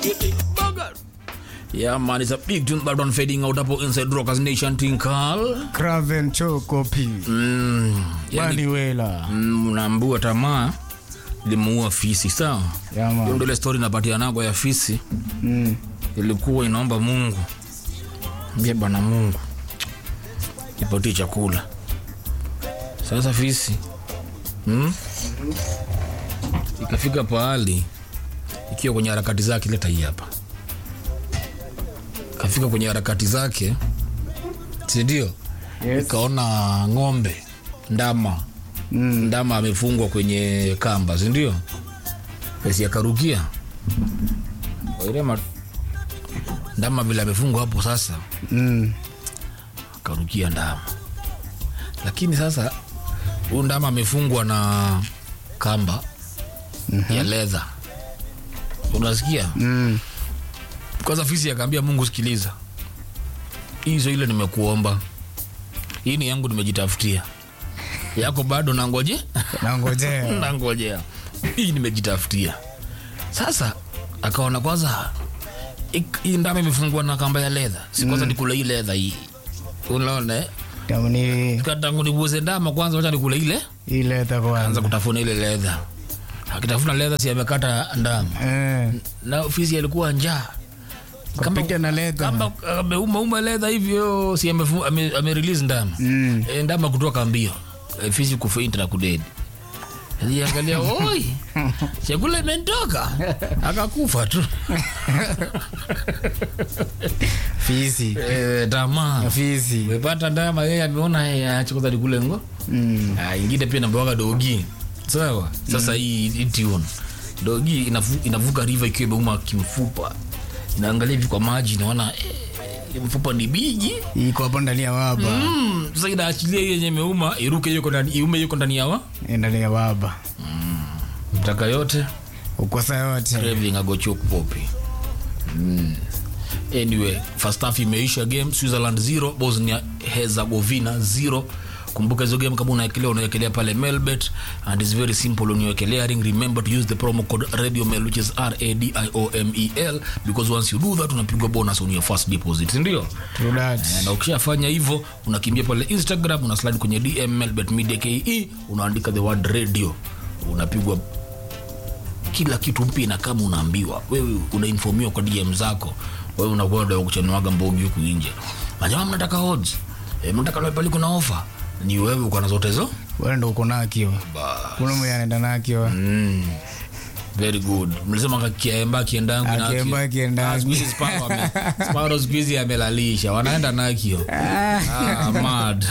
Yeah, man, it's a big tune that one fading out hapo inside Rockers Nation Tinkal. Craven Choco P. Mm, yani, Manuela. mm, unaambua tamaa limuua fisi sawa. Yeah, Hiyo man. ndio ile story napatia nago ya fisi Mm. ilikuwa inaomba Mungu, mbie bwana Mungu ipatie chakula. Sasa fisi mm? ikafika pahali ikiwa kwenye harakati zake, leta hii hapa, ikafika kwenye harakati zake, si ndio? Yes. Ikaona ng'ombe, ndama Mm. ndama amefungwa kwenye kamba, si ndio? Basi akarukia wairema ndama vile amefungwa hapo sasa, Mm. akarukia ndama, lakini sasa huyu ndama amefungwa na kamba ya ledha, unasikia? Mm. Kwanza fisi akaambia Mungu, sikiliza, hizo ile nimekuomba, hii ni yangu, nimejitafutia yako bado nangoje Nangojea. nangojea hii nimejitafutia sasa akaona kwanza ik- hii ndama imefungwa na kamba ya ledha si kwanza nikule hii ledha hii unaona eh? Tamu ni tangu nibuze ndama kwanza wacha nikule ile ile ta anza kwanza. kutafuna ile ledha akitafuna ledha si amekata ndama Eh. na ofisi alikuwa njaa Kamba- Kapita na leta. kama ameumauma ledha hivyo si amefu- ame, ame release ndama Mm. e, ndama kutoka mbio e, fisi kufaint na kudedi aliangalia oi chakula imentoka akakufa tu Fisi. e, tamaa Fisi. umepata ndama yeye ameona eh, acha kwanza nikule ngo Mm. Ah, ingine pia nambawaga dogi sawa sasa hii hii tune dogi inavu, inavuka riva ikiwa imeuma kimfupa inaangalia hivi kwa maji inaona eh, mfupa ni biji Iko hapo ndani ya waba. mm, sasa inaachilia hiyo yenye imeuma iruke yuko ndani iume yuko ndani ya wa Ndani ya waba. mtaka yote Ukosa yote. craving agochok popi mm. anyway first half imeisha game switzerland 0 bosnia herzegovina 0 kumbuka hizo game kama unaekelea unaekelea pale melbet and it's very simple when you're clearing remember to use the promo code radio mel which is r a d i o m e l because once you do that unapigwa bonus on your first deposit ndio True that. na ukishafanya hivyo unakimbia pale instagram una slide kwenye dm melbet media ke unaandika the word radio unapigwa kila kitu mpya na kama unaambiwa wewe unainfomiwa kwa dm zako wewe unakwenda kuchanuaga mbogi huku nje majamaa mnataka odds e, mnataka loe pale kuna ofa ni wewe uko na zote hizo Wewe ndo uko nakiwa. Kuna mwenye anaenda nakiwa. mm. very good mlisema kiemba kiendangu na Akiemba kiendangu. sparo siku hizi amelalisha wanaenda nakio ah, mad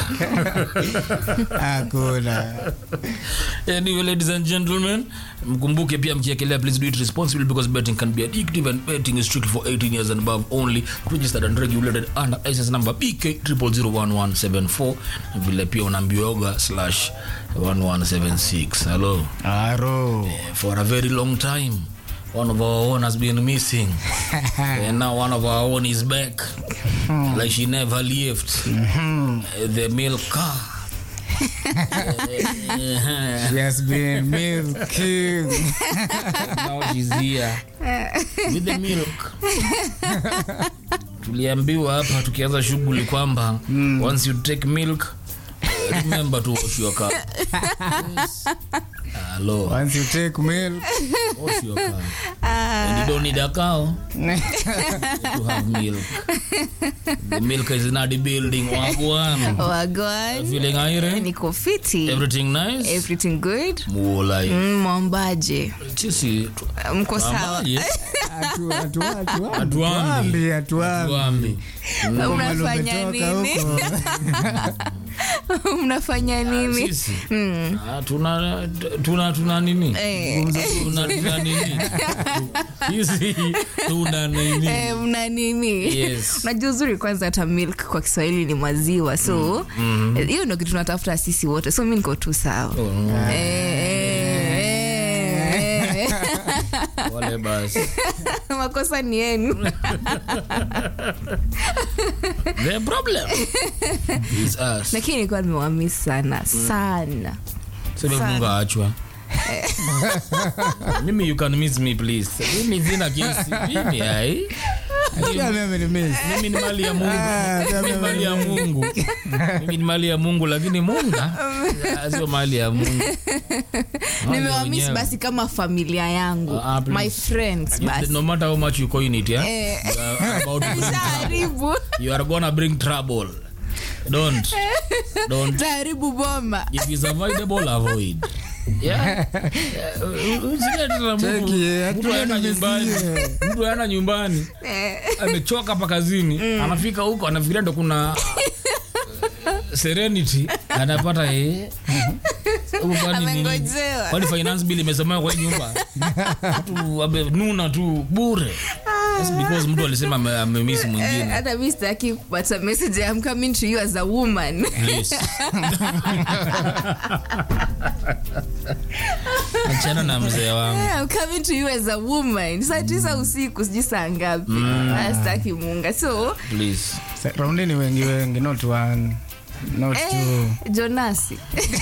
Hakuna. anyway ladies and gentlemen mkumbuke pia mkiekelea please do it responsibly because betting can be addictive and betting is strictly for 18 years and above only registered and regulated under license number bk 0001174 na vile pia unaambioga slash 1176 hello Aro. for a very long time one of our own has been missing and now one of our own is back like she never left Uh, the milk car She has been milking. now she's here with the milk tuliambiwa hapa tukianza shughuli kwamba once you take milk remember to wash your car yes. Hello. Once you take milk. Wash your car. And you don't need a cow to have milk. The milk is in the building. Wagwan. Wagwan. Feeling aire? Niko fiti. Everything nice? Everything good? Muolai. Mm, Mwambaje. Sisi tu- Mko sawa. Ambaje? Atu, atu, atu, Hatuambi. atuambi, atuambi. Tuambi. Huko Mnafanya mahali umetoka nini? huko. Mnafanya nini? Sisi. Ah, tuna tuna tuna nini? Eh. Tuna tuna nini? Sisi tuna nini? Eh, mna nini Yes. unajua uzuri kwanza hata milk kwa kiswahili ni maziwa so eh, hiyo ndo kitu tunatafuta sisi wote so mi niko tu sawa Eh, eh, eh, eh. Wale basi. makosa ni yenu The problem is us. lakini nilikuwa nimewamis sana sana Sema Mungu aachwa. mimi you can miss me please mimi sina kesi mimi ai Pia mimi amenimiss. mimi ni mali ya mungu Ah, mimi ni mali ya mungu mimi ni mali ya mungu lakini munga ah, sio mali ya mungu Mali ya nimewamis wenyewe. basi kama familia yangu Ah, ah, please. my friends You- basi no matter how much you coin it yeah? Eh. you are about to bring trouble. taharibu you are gonna bring trouble don't don't taharibu boma if it's avoidable avoid yeah Usilete na mtu- Cheki, eh, mtu hatuna aenda nyumbani nimesie. mtu aenda nyumbani amechoka hapa kazini anafika huko anafikiria ndo kuna serenity anapata eh, huko kwani nini? Amengojewa. kwani finance bill imesemewa kwa hii nyumba mtu amenuna tu bure Just because mtu alisema ame- amemiss mwingine hata mi sitaki kupata message I'm coming to you as a woman Please. achana na mzee wangu I'm coming to you as a woman saa tisa usiku sijui saa ngapi Ah, sitaki munga so please Sa- Raundi ni wengi wengi, not one, not two. eh, jonasi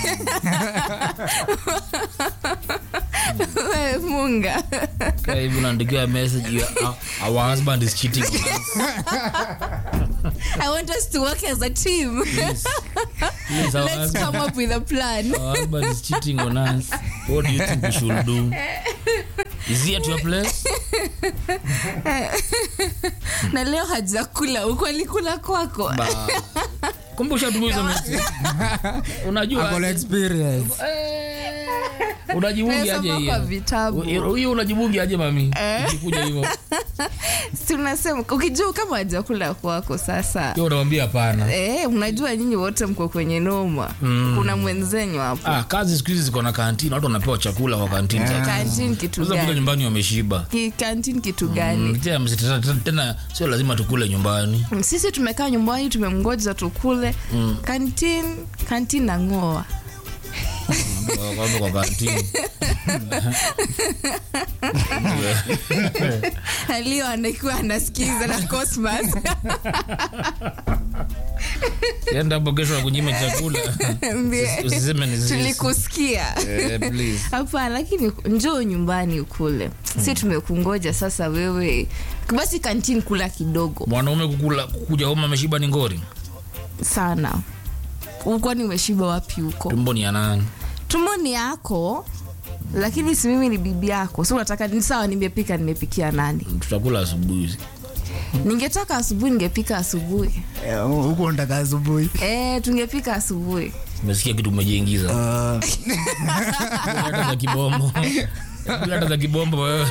Wewe munga Kaa hivi unaandikiwa message you are- our, our husband is cheating on us. i want us to work as a team Please, our let's husband, come up with a plan our husband is cheating on us what do you think we should do is he at your place na leo hajakula huko alikula kwako Ba- kumbe ushatumia hizo message unajua Ako na experience. Eh, unajibungi aje Nimesoma kwa hiyo vitabu hiyo unajibungi aje mami ikikuja hivyo Si tunasema ukijua kama hajakula kwako sasa hiyo unamwambia hapana Eh, unajua nyinyi wote mko kwenye noma mm. kuna mwenzenyu hapo ah, kazi siku hizi ziko na kantini watu wanapewa chakula kwa kantini yeah. kantin kitu sasa kuja gani nyumbani wameshiba Ki- kantin kitu gani Mm, tena msitata- tena- tena sio lazima tukule nyumbani sisi tumekaa nyumbani tumemgoja tukule mm. kantin kantin na ngoa Kwa- kwa- kwa kantini alio anakuwa anasikiza na cosmas enda hapo kesho akunyima chakula Mbie, usiseme ni sisi. tulikusikia Eh, please. hapana lakini njoo nyumbani ukule si tumekungoja sasa wewe basi kantin kula kidogo mwanaume kukula kuja homa ameshiba ni ngori sana kwani umeshiba wapi huko tumbo ni ya nani tumboni yako lakini si mimi ni bibi yako so unataka ni sawa nimepika nimepikia nani tutakula asubuhi ningetaka asubuhi ningepika asubuhi Eh, huku unataka asubuhi. e, tungepika asubuhi umesikia kitu umejiingiza Ah, hata za kibombo hata za kibombo wewe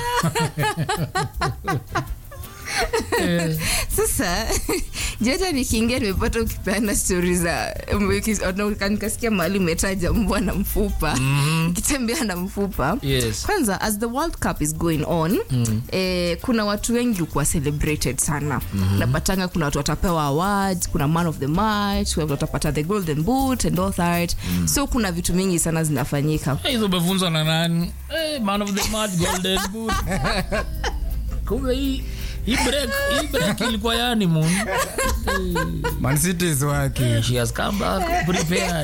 sasa jata nikiingia nimepata ukipeana stori za uki- nikasikia mahali umetaja mbwa na mfupa ikitembea na mfupa yes kwanza as the world cup is going on mm. eh, kuna watu wengi ukuwa celebrated sana mm-hmm. napatanga kuna watu watapewa awards kuna man of the match watu watapata the golden boot and all that mm. so kuna vitu mingi sana zinafanyika Eh, hizo umefunzwa na nani Eh, man of the match golden boot kumbe hii hii break hii break ilikuwa yani moon Man City is working. she has come back prepared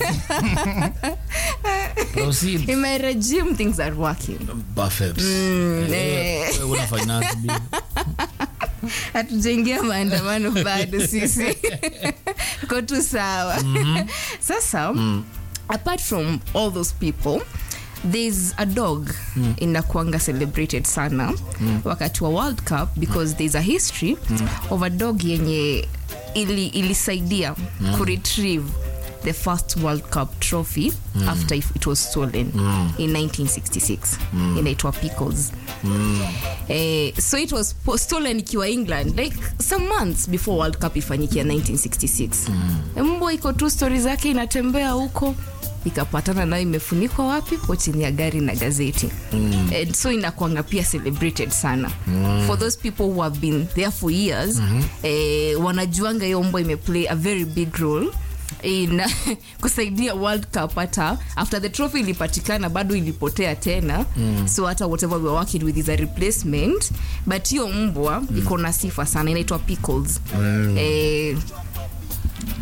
proceed in my regime things are working perfect eh. Wewe una finance bill hatujaingia maandamano bado sisi ko tu sawa sasa apart from all those people there's a dog mm. inakuanga celebrated sana mm. wakati wa world cup because there's a history mm. of a dog yenye ili, ilisaidia mm. kuretrieve the first world cup trophy mm. after if it was stolen mm. in 1966 mm. inaitwa pickles Eh, so it was po- stolen ikiwa england like some months before world cup ifanyikia 1966 mm. mbwa iko tu stori zake inatembea huko ikapatana nayo imefunikwa wapi po chini ya gari na gazeti mm. and so inakwanga pia celebrated sana mm. for those people who have been there for years mm-hmm. eh, wanajuanga hiyo mbwa imeplay a very big role in kusaidia world cup hata after the trophy ilipatikana bado ilipotea tena mm. so hata whatever we're working with is a replacement but hiyo mbwa mm. iko na sifa sana inaitwa pickles mm. eh,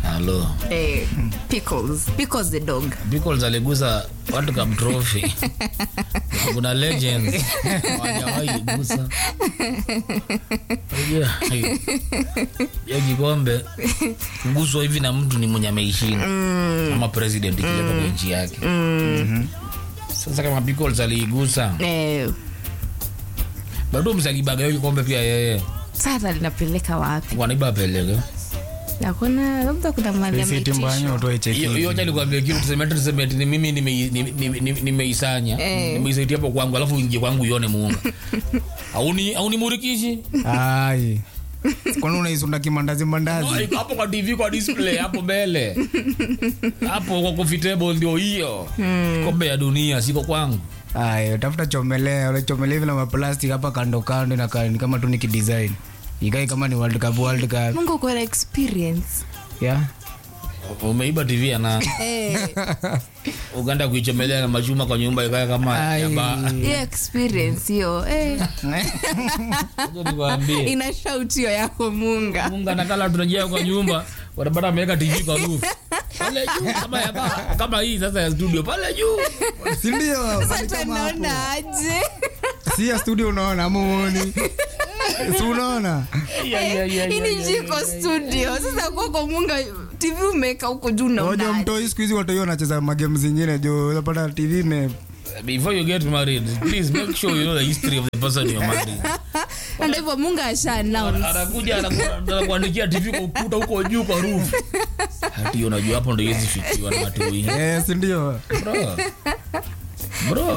halo eh, pickles pickles the dog Pickles aligusa watu Cup trophy kuna legends hawajawahi gusa Unajua, ya kikombe kuguswa hivi na mtu ni mwenye ameishinda ama president ikileta kwa nchi yake sasa kama Pickles aliigusa eh, bado msalibaga hiyo kikombe pia yeye sasa linapeleka wapi wanaiba apeleke nakuna labda kuna mali Sisi timbanyo ameitishwa. utoe cheki. hiyo hiyo acha nikwambie kitu tuseme tu tuseme ati ni mimi nimei- nime- nime- nime- nimeisanya Eh. nimeisaitia hapo kwangu alafu ingie kwangu ione muunga auni auni murikishi Ai. Kwani unaisunda kimandazi mandazi? hapo kwa tv kwa display hapo mbele hapo kwa coffee table ndio hiyo kombe ya dunia siko kwangu Ai, tafuta chomelea, ule chomelea hivi na maplastic hapa kando kando na ni kama tu ni kidesign. Ikai kama ni World Cup World Cup. mungu uko na experience Yeah. umeiba tv ya na eh, uganda kuichomelea na machuma kwa nyumba ikaya kama ya Ai. ba hiyo experience hiyo eh, Acha nikwambie ina shout hiyo yako munga munga nakala tunajia kwa nyumba wanapata ameweka tv kwa roof pale juu kama ya ba kama hii sasa ya studio pale juu Si ndio? sasa naona aje Si ya studio unaona ama uoni? Si unaona? hii ni jiko studio sasa kwako munga tv umeweka huko juu Ngoja naona mtoi siku hizi watu wanacheza magame zingine jo, unapata TV ime before you get married please make sure you know the history of the person you're marrying ndio hivyo munga asha announce anakuja anaku- anakuandikia tv kwa ukuta huko juu kwa roof hati hiyo unajua hapo ndio hizi fikiwa na watu wengi eh, si ndio? bro bro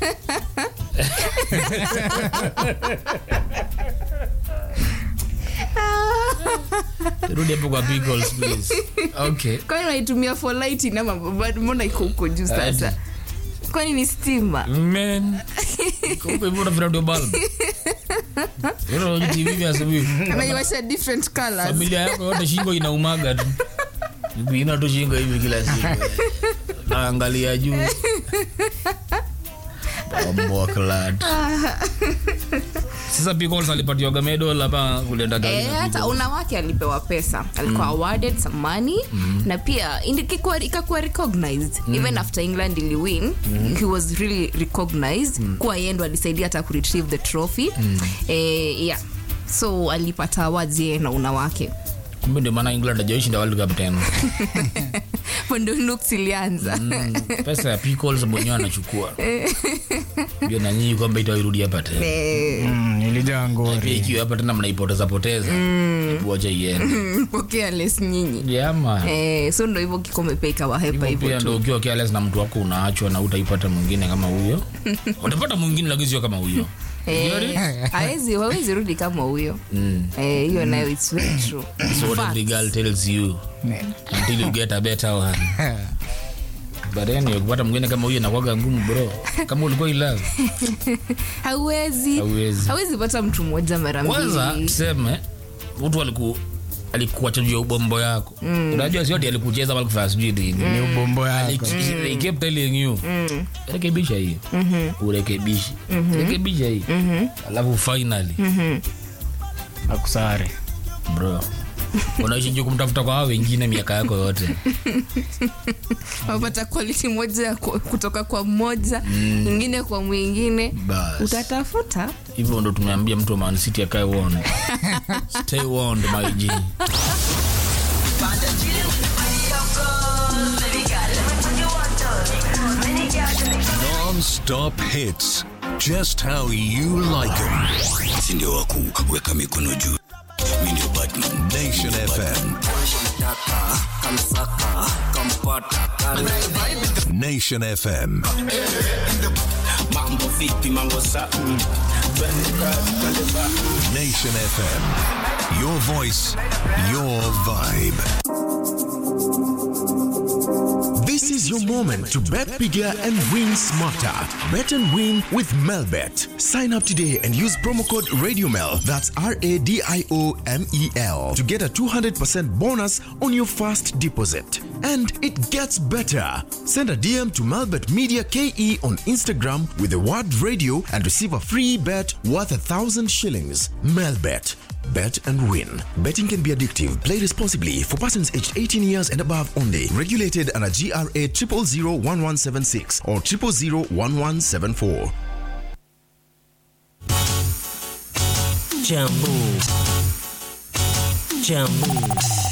rudi hapo kwa pickles please okay kwani unaitumia for lighting ama bado mbona iko huko juu sasa kwani ni stima man kumbe hivyo unafikiri ndio bulb Unaona kwenye tv vya asubuhi anaiwasha different colors familia yako yote shingo inaumaga tu ina tu shingo hivi kila siku naangalia juu Bomboclad. sasa pickles alipatiwaga medal hapa kulienda Eh, hata una wake alipewa pesa alikuwa awarded some money na pia indi- kikuwa- ikakuwa recognized even after england iliwin he was really recognized kuwa yeye ndo alisaidia hata kuretrieve the trophy eh, yeah so alipata awards yeye na una wake kumbe ndio maana england ajaishinda world cup tena ndo looks ilianza Mm, pesa ya pickles mwenyewe anachukua ndio na nyinyi kwamba itairudi hapa tena Eh, Mm, ilijaa pia ngori. ikiwa hapa tena mnaipoteza poteza hebu wacha iende pokea les nyinyi jama Eh, so ndo hivyo kikombe pia ikawahepa Hivyo hivyo pia tu ndo ukiwa careless na mtu wako unaachwa na utaipata mwingine kama huyo utapata mwingine lakini sio kama huyo Eh, hawezi hawezi rudi kama huyo Mm. Eh, hiyo nayo it's very true so what Fact. every girl tells you until you get a better one but anyway kupata mwingine kama huyo inakuwaga ngumu bro kama ulikuwa in love hawezi Hauwezi. hawezi pata mtu mmoja mara kwanza mbili tuseme mtu aliku alikuacha juu ya ubombo yako unajua sio ati alikucheza wala kufanya sijui nini Ni ubombo yako. Like, they kept telling you rekebisha hii urekebishi rekebisha hii alafu finally Akusare. bro unaishi juu kumtafuta kwa hao wengine miaka yako yote wapata quality moja ya ku- kutoka kwa mmoja ingine kwa mwingine Bas. utatafuta hivyo ndo tumeambia mtu wa Man City akae warned stay warned my G Non-stop hits. Just how you like them. si ndio wa kuweka mikono juu mi ndio batman Nation FM. Nation FM. mambo vipi mambo sa Nation FM. Your voice, your vibe. This is your moment to bet bigger and win smarter. Bet and win with Melbet. Sign up today and use promo code RadioMel, that's R A D I O M E L, to get a 200% bonus on your first deposit. And it gets better. Send a DM to Melbet Media KE on Instagram with the word radio and receive a free bet worth a thousand shillings. Melbet. Bet Bet and win. Betting can be addictive. Play responsibly for persons aged 18 years and above only. Regulated under GRA 0001176 or 0001174. Jambo. Jambo.